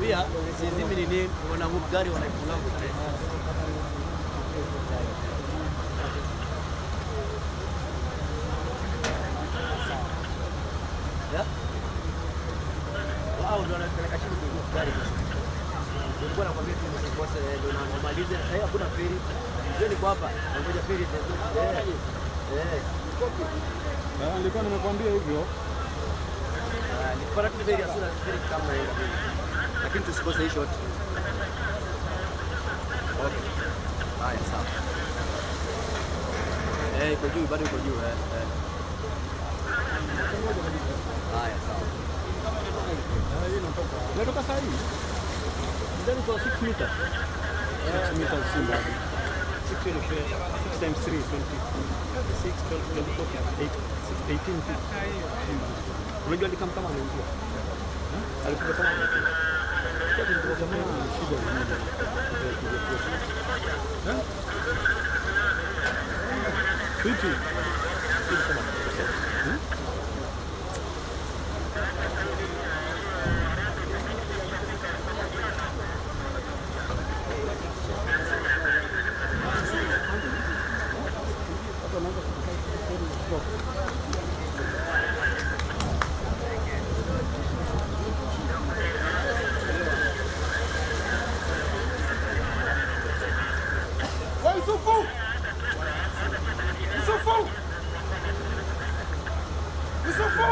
nakwambia sizimi nini, wana gari wanaikula kule. Ya? Wao ndio wanapeleka chini kwenye gari. Nilikuwa nakwambia tu msikose ndio na wamalize. Sasa hakuna feri. Sio niko hapa. Ngoja feri itakuja. Eh. Eh. Ah, Nilikuwa nimekwambia hivyo. Ah, Nilipata tu feri asura feri kama hiyo. Lakini tusikose hii shot. Okay. Haya sawa. Eh, iko juu bado iko juu eh. eh. Haya sawa. Natoka saa hii. Ndani kwa 6 meters. 6 meters si mbali. 6 times 3 20. 6 12 24 8 18 feet. Unajua alikam kama anaingia. Alikuwa kama anaingia. Kwa jamaa ana shida nyingi. Eh? Vipi? Vipi kama hmm? Yusufu! Yusufu! Yusufu!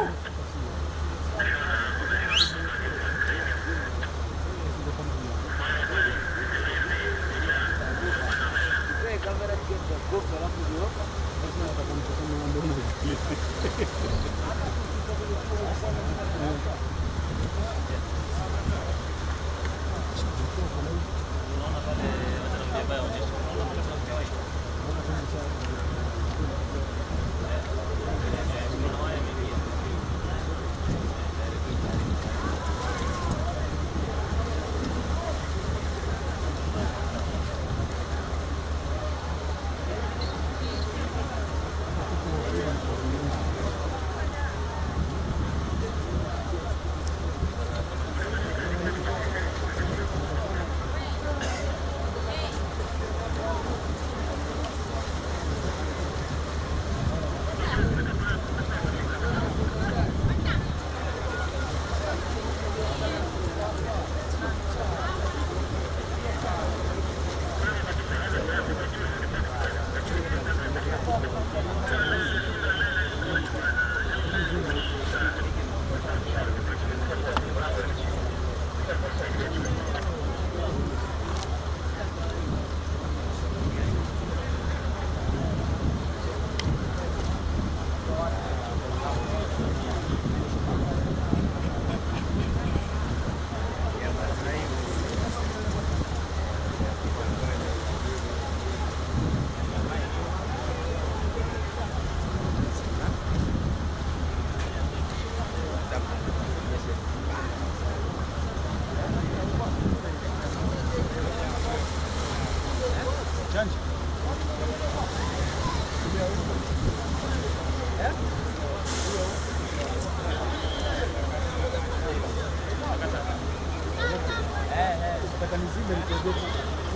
Nataka nizime nikuogope.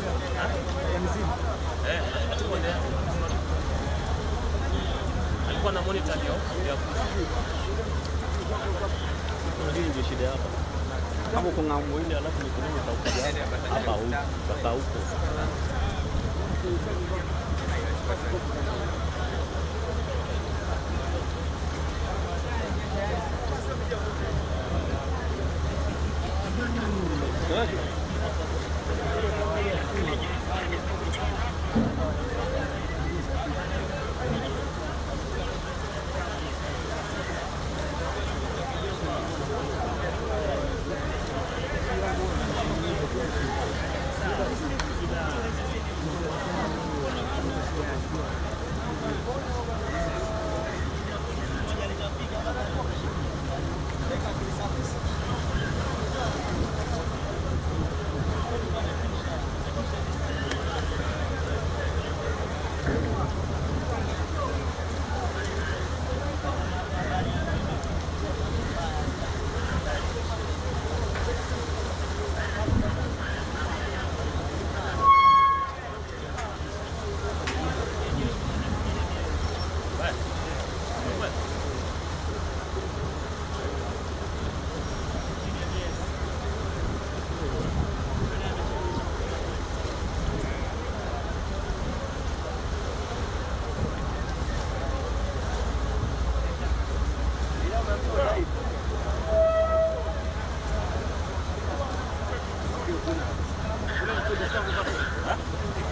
Nataka nizime. alikuwa na monitor ndio ya Hii ndio shida hapa. Kama uko ng'ambo ile alafu mikononi utakuja hapa huko mpaka huko.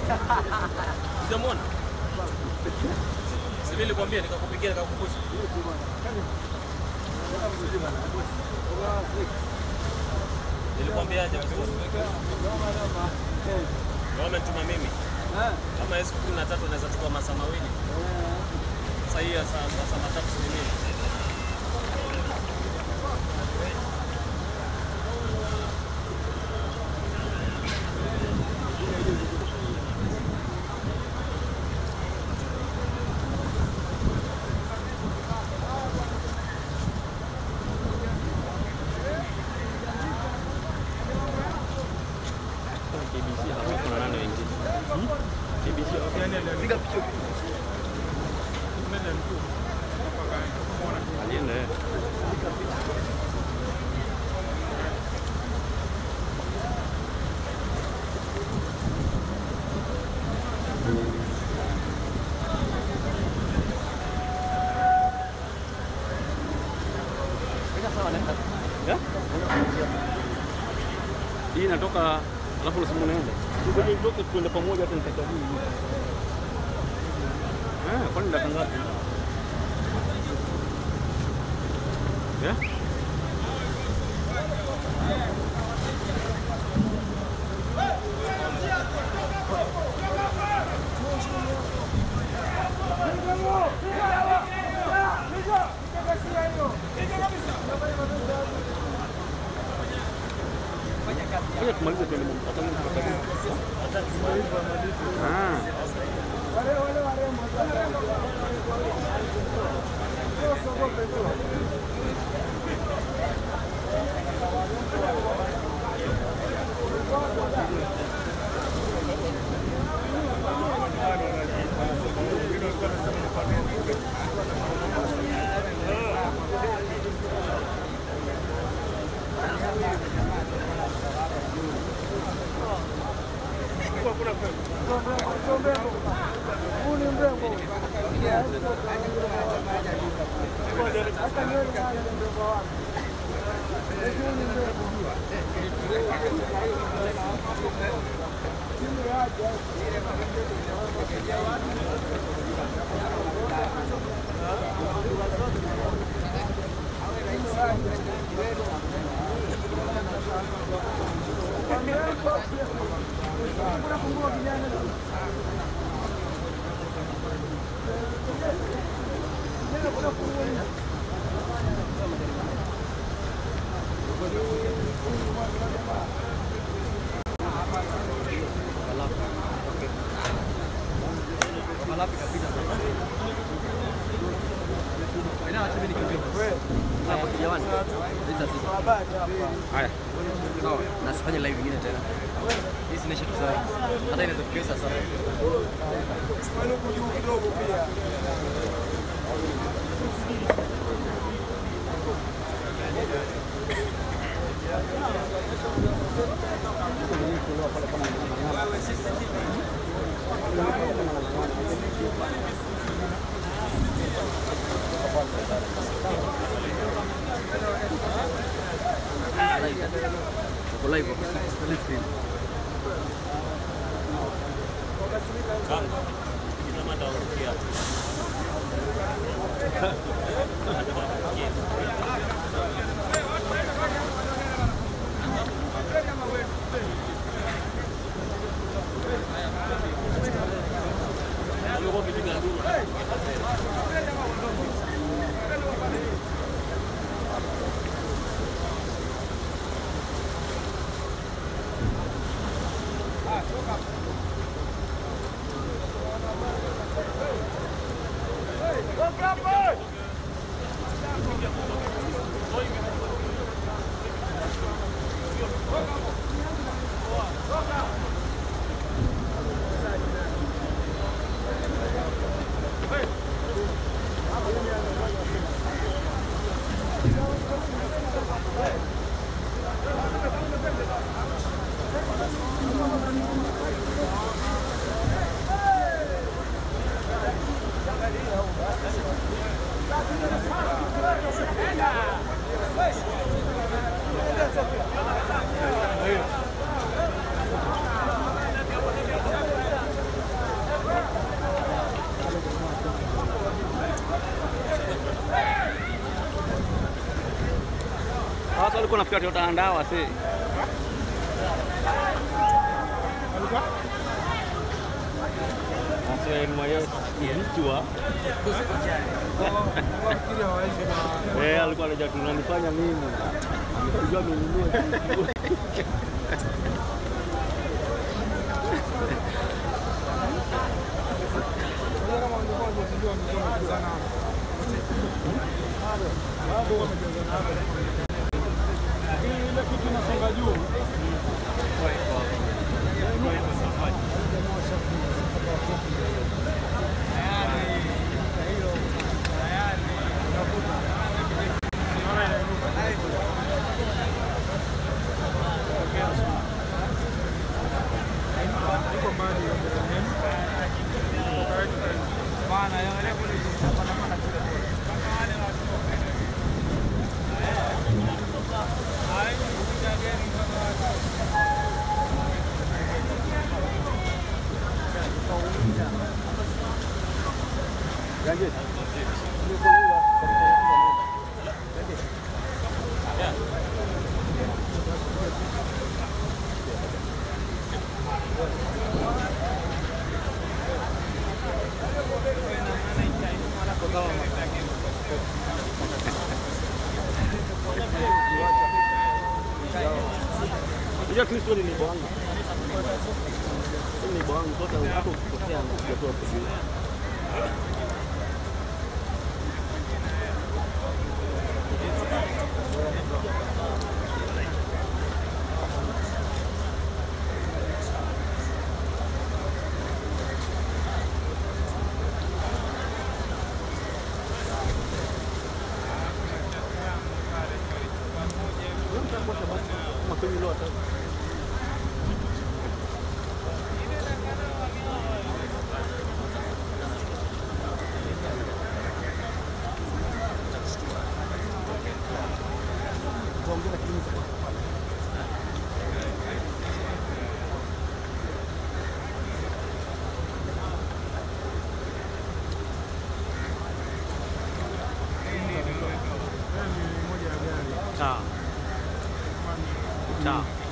Hujamwona? Si nilikwambia nikakupigia nikakukumbusha. Nilikwambiaje vizuri? Wametuma mimi. Kama siku kumi na tatu naweza chukua masaa mawili. Sasa hii ya saa masaa matatu si ni mimi. KBC hapa kuna nani wengine? KBC hapa. Piga picha. Alienda yeye. Piga sawa naenda. Yeah? Hii inatoka alafu unasema unaenda. Ngoja nitoke tuende pamoja hata nitakabili. Eh, kwani dakika ngapi? Yeah? Ngoja tumalize tuende pamoja. Ah. Alafu ikapita. Ina acha mimi nikimbie. Hapo jamani. Leta sisi. Haya. Sawa. Na sifanye live nyingine tena. Hii sinaisha tu sawa. Hata inaweza kufikia saa saba. Live. Uko live hapo. Split screen. Kanga. Ina mada urukia. Amekuwa kipiga nduru. alikuwa nafikiri Toyota andawa si. Alikuwa? Sasa ni mwenye kichwa. Wafikiri hawawezi na Eh, alikuwa anajua tunanifanya mimi. Amekujua amenunua kitu. Unajua kama ungekuwa hujazaliwa ungekuwa umejazana hapa. Bado wamejazana hapa. Lakini ile kitu inasonga juu. Iko mbali ya Bethlehem. Unajua Kristo ni nibo wangu. Ni nibo wangu toka hapo ukikosea na kutoa kujua. Makwenye leo hata Yaani ni moja ya gari. Sawa. Sawa.